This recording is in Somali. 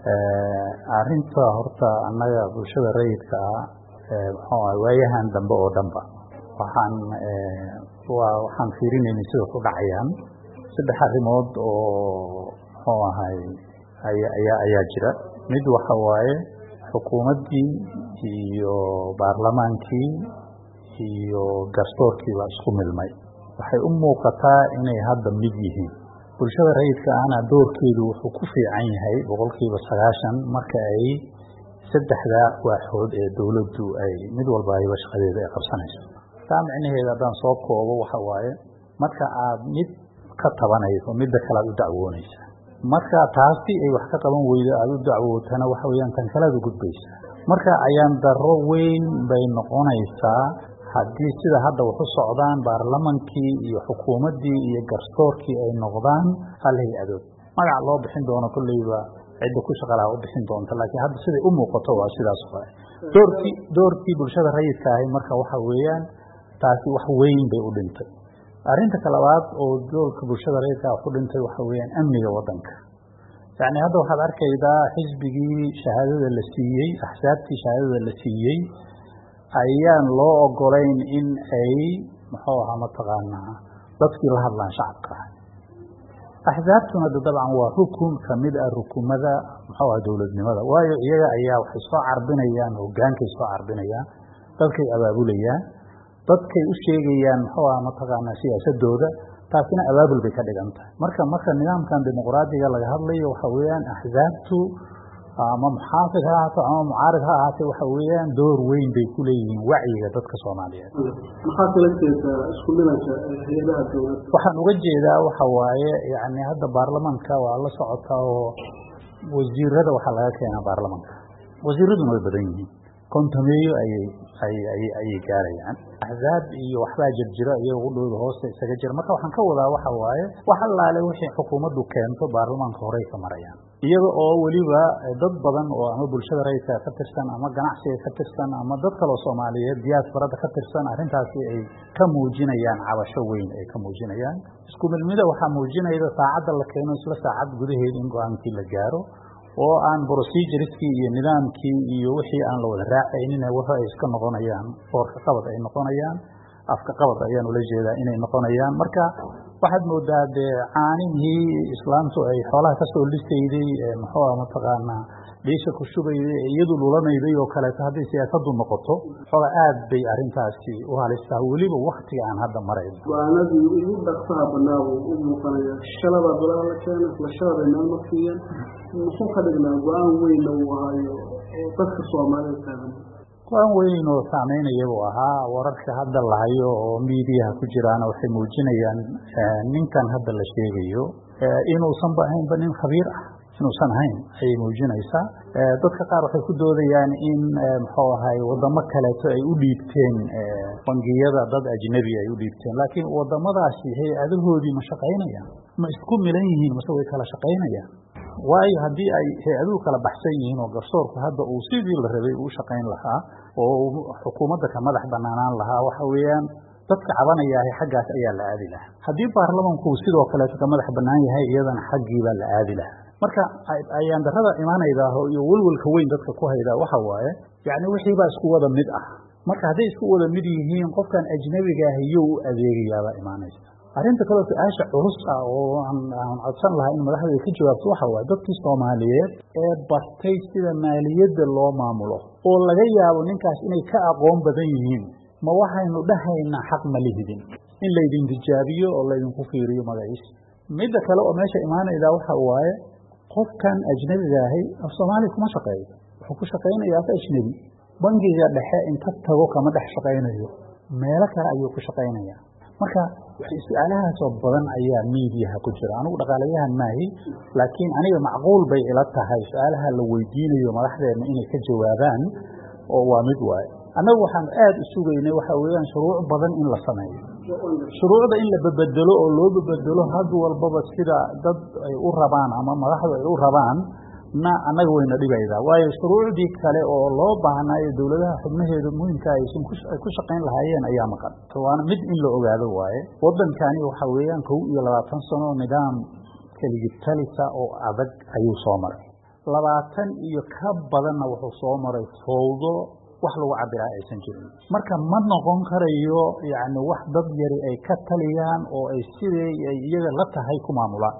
arinta horta annaga bulshada rayidka ah muxuu ah waayahan dambe oo dhanba waxaan waa waxaan fiirinaynay sida ku dhacayaan saddex arrimood oo muxuu ahay aya ayaa ayaa jira mid waxa waaye xukuumaddii iyo baarlamaankii iyo garsoorkii baa isku milmay waxay u muuqataa inay hadda mid yihiin bulshada rayidka ahna doorkeedu wuxuu ku fiican yahay boqolkiiba sagaashan marka ay saddexda waaxood ee dowladdu ay mid walba ayba shaqadeeda ay qabsanayso taa micnaheeda haddaan soo koobo waxa waaye marka aad mid ka tabanayso midda kale aad u dacwoonaysa marka taasi ay wax ka qaban weydo aada u dacwootana waxa weyaan tan kalead u gudbaysa marka ayaan daro weyn bay noqonaysaa haddii sida hadda waxu socdaan baarlamankii iyo xukuumaddii iyo garsoorkii ay noqdaan hal hay-adood magac loo bixin doono kolleyba cidda ku shaqalaha u bixin doonta laakiin hadda siday u muuqato waa sidaas waay doorkii doorkii bulshada rayidka ahi marka waxa weeyaan taasi wax weyn bay u dhintay arrinta ka labaad oo doolka bulshada rayidka ku dhintay waxa weeyaan amniga waddanka yacni hadda waxaad arkaydaa xisbigii shahaadada la siiyey axsaabtii shahaadada la siiyey ayaan loo ogolayn in ay muxuu ahaa mataqaanaa dadkii la hadlaan shacabka axsaabtuna de dabcan waa rukun kamid ah rukumada muxuu aha dowladnimada waayo iyaga ayaa waxay soo carbinayaan hogaankay soo carbinayaan dadkay abaabulayaan dadkay u sheegayaan muxuu aha mataqaanaa siyaasadooda taasina abaabul bay ka dhigan tahay marka marka nidaamkan dimuqraadiga laga hadlayo waxa weeyaan axsaabtu ama muxaafid ha ahaato ama mucaarid ha ahaatee waxa weeyaan door weyn bay ku leeyihiin wacyiga dadka soomaaliyeed maxaa kala jeedaa isku milanka hay-adaha dowladda waxaan uga jeedaa waxa waaye yani hadda baarlamanka waa la socotaa oo wasiirada waxaa laga keenaa baarlamanka wasiiraduna way badan yihiin kontameeyo ayay ayay ayay gaarayaan axzaab iyo waxbaa jirjira iyaga udhowda hoosta isaga jira marka waxaan ka wadaa waxa waaye wax allaale wixii xukuumaddu keento baarlamaanka horey ka marayaan iyaga oo weliba dad badan oo ama bulshada rayidka ka tirsan ama ganacsiga ka tirsan ama dad kaloo soomaaliyeed diyaasbarada ka tirsan arrintaasi ay ka muujinayaan cabasho weyn ay ka muujinayaan isku milmida waxaa muujinayda saacadda la keeno isla saacad gudaheeda in go-aankii la gaaro oo aan procedureskii iyo nidaamkii iyo wixii aan la wada raacaynina waxa ay iska noqonayaan foorka qabad ay noqonayaan afka qabad ayaan ula jeedaa inay noqonayaan marka waxaad moodaa dee caanihii islaamtu ay xoolaha kasoo lisayday muxuu ah mataqaanaa dhiisha ku shubayday ee iyadu lulanayday oo kaleeto hadday siyaasadu noqoto xooga aad bay arrintaasi u halistaa weliba waktiga aan hadda marayno go-aanadii ugu dhaqsaha banaa buu u muuqanaya shalabaa golaha la keena isla shalabay meel marsiiyeen muxuu ka dhignaa go-aan weynna uu ahaayo oo dadka soomaaliya taagan go-aan weyn oo saameynaya buu ahaa wararka hadda lahayo oo miidiyaha ku jiraana waxay muujinayaan ninkan hadda la sheegayo inuusanba ahaynba nin khabiir ah inuusan ahayn ayay muujinaysaa dadka qaar waxay ku doodayaan in muxuu ahay wadamo kaleeto ay u dhiibteen bangiyada dad ajnebi ay u dhiibteen laakiin wadamadaasi hay-adahoodii ma shaqaynayaan ma isku milan yihiin mase way kala shaqaynayaan waayo haddii ay hay-aduhu kala baxsan yihiin oo garsoorku hadda uu sidii la rabay uu shaqayn lahaa oo xukuumadda ka madax banaanaan lahaa waxa weeyaan dadka cabanayaahay xaggaas ayaa la aadi lahaa haddii baarlamanku sidoo kaleeto ka madax banaan yahay iyadana xaggiibaa la aadi lahaa marka ayaan darada imaanaydaah iyo welwelka weyn dadka ku haydaa waxa waaye yacni wixiibaa isku wada mid ah marka hadday isku wada mid yihiin qofkan ajnabigaah iyo u adeegayaabaa imaanaysa arrinta kaleo su-aasha culus ah oo aan codsan lahaa in madaxdeeda ka jawaabto waxa waaye dadkii soomaaliyeed ee bartay sida maaliyadda loo maamulo oo laga yaabo ninkaas inay ka aqoon badan yihiin ma waxaynu dhahaynaa xaq ma lihidin in laydin tijaabiyo oo laydinku fiiriyo magaciisa midda kale oo meesha imaanaydaa waxa waaye qofkan ajnebiga ahi af soomaaliya kuma shaqeeyo wuxuu ku shaqaynaya af ajnebi bangiga dhexe inta tago kama dhex shaqaynayo meelo kale ayuu ku shaqaynaya marka su-aalahaasoo badan ayaa miidiyaha ku jira anigu dhaqaalayahan maahi laakiin aniga macquul bay ila tahay su-aalaha la weydiinayo madaxdeena inay ka jawaabaan oo waa mid waaye annagu waxaan aada u sugaynay waxa weeyaan shuruuc badan in la sameeyo shuruucda in la babedelo oo loo babedelo had walbaba sida dad ay u rabaan ama madaxdu ay u rabaan na annaga wayna dhibaydaa waayo shuruucdii kale oo loo baahnaayo dowladaha xubnaheedu muhimka aysan ay ku shaqayn lahaayeen ayaa maqan waana mid in la ogaado waaye waddankani waxa weeyaan kow iyo labaatan sano nidaam keligibtalisa oo adag ayuu soo maray labaatan iyo ka badanna wuxuu soo maray fowdo wax lagu cabiraa aysan jirin marka ma noqon karayo yacni wax dad yari ay ka taliyaan oo ay sidii ay iyaga la tahay ku maamulaan